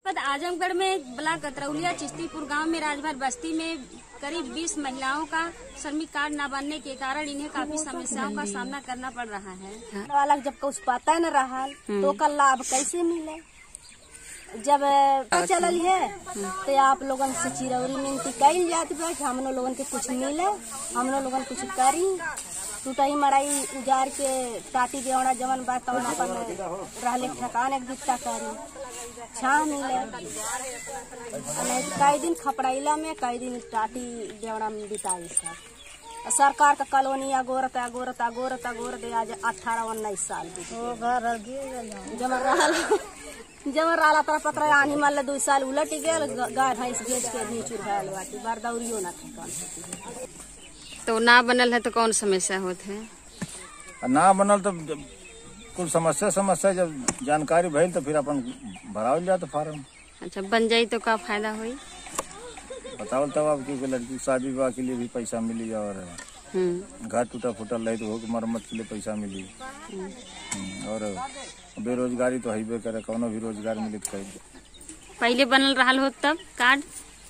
बाद आजमगढ़ में ब्लॉक अतरौलिया चिश्तीपुर गांव में राजभर बस्ती में करीब 20 महिलाओं का श्रमिक कार्ड न बनने के कारण इन्हें काफी समस्याओं का सामना करना पड़ रहा है वाला जब कुछ पता न रहा तो का लाभ कैसे मिले जब पता चलल है तो आप लोगन से चिरौरी मिनती कैल जात बा कि हम लोगन के कुछ मिले हम लोगन कुछ करी टूटही मराई उजार के टाटी बेवड़ा जमन बा तवन अपन रहले ठकान एक दिक्कता करी छाँ मिले नहीं तो कई दिन खपड़ैला में कई दिन टाटी बेवड़ा में बिताई सब सरकार का कॉलोनी अगोरत अगोरत अगोरत अगोरत आज अठारह उन्नीस साल की जमर रहल जमर रहला तर पत्र आनी मल्ल दू साल उलट गेल ग- गाय भैंस बेच के भी चुरहाल बाटी बरदौरियो ना ठेकान तो ना बनल है तो कौन समस्या होत है आ ना बनल तो जब कुल समस्या समस्या जब जानकारी भइल तो फिर अपन भरावल जात फार्म अच्छा बन जाई तो का फायदा हुई बतावल तब अब कि लड़की की शादी विवाह के लिए भी पैसा मिली और हम्म घर टूटा फूटा रही तो हो के मरम्मत के लिए पैसा मिली हम्म, और बेरोजगारी तो हईबे करे कौनो भी रोजगार मिली तो कहीं पहले बनल रहल हो तब कार्ड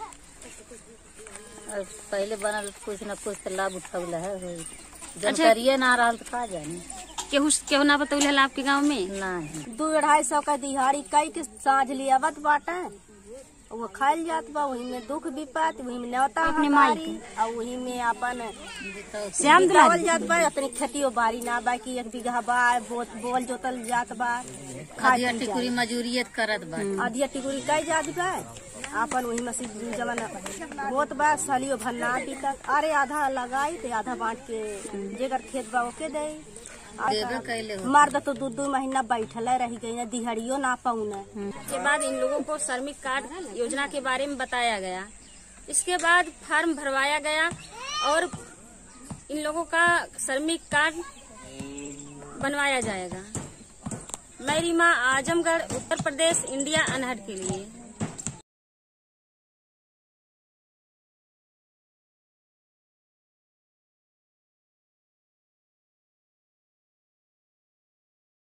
और पहले बनल कुछ न कुछ तो लाभ उठौल है होई। जानकारिये ना रहल तो का जानी केहू केहू ना बतौल है आपके गाँव में नहीं दू अढ़ाई सौ का दिहाड़ी कई के साँझ लियावत बाटे वो खाइल जात बा वही में दुख विपत वही में न्योता हमारी और वही में अपन श्याम बितावल जात बा अपनी खेतियो बाड़ी ना बा कि एक बीघा बा बोत बोल जोतल जात बा खाए आधी पी जात। टिकुरी मजूरियत करत बा आधिया टिकुरी कई जात बा अपन वही में से जवन होत बा सलियो भन्ना बीतत अरे आधा लगाई तो आधा बांट के जेकर खेत बा ओके दे देबे कैले हो मर्द तो दू दू महीना बैठल रही गई ना दिहाड़ियो ना पाऊना के बाद इन लोगों को श्रमिक कार्ड योजना के बारे में बताया गया इसके बाद फॉर्म भरवाया गया और इन लोगों का श्रमिक कार्ड बनवाया जाएगा मैं रीमा आजमगढ़ उत्तर प्रदेश इंडिया अनहट के लिए